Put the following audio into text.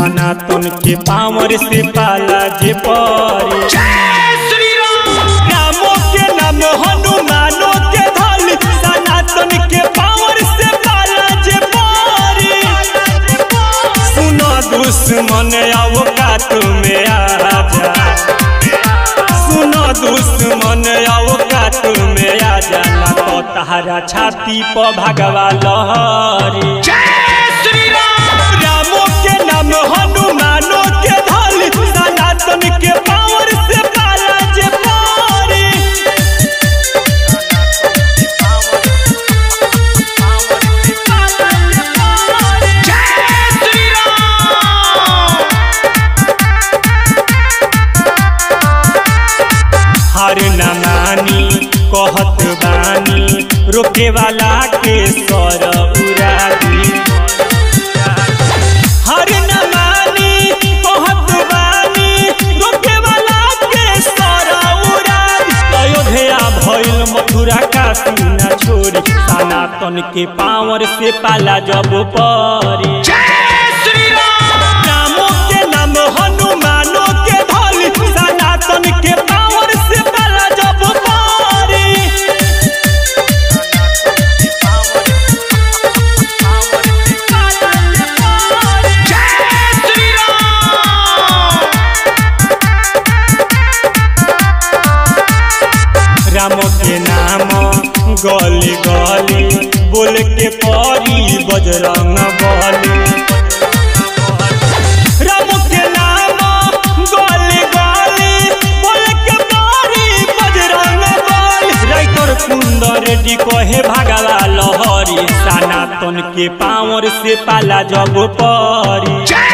सनातन के पावर से पाला जे परी रामो के नाम हनुमानो के धल सनातन के पावर से पाला जे परी सुनो दुश्मन आओ काट में आजा सुनो दुश्मन आओ काट में आजा ना तो तहरा छाती पर भगवा लहरी रामो के नाम हनुमानो के धल सनातन के पावर से पाला जे पारी हर नमानी कहत बानी रोके वाला के सर उरादी हर नमानी कहत बानी रोके वाला के सर उरादी अयोध्या भइल मथुरा काशी ना छोड़ी सनातन के पावर से पाला जब परी रामो के नाम हनुमानो के धल सनातन के पावर से पाला जब पारी राम के नाम गली गली बोल के परी बजरंग बली राम के नाम गली गली बोल के परी बजरंग बली राइतर कुंदर रेड्डी कहे भागवा लहरी सनातन के पावर से पाला जब परी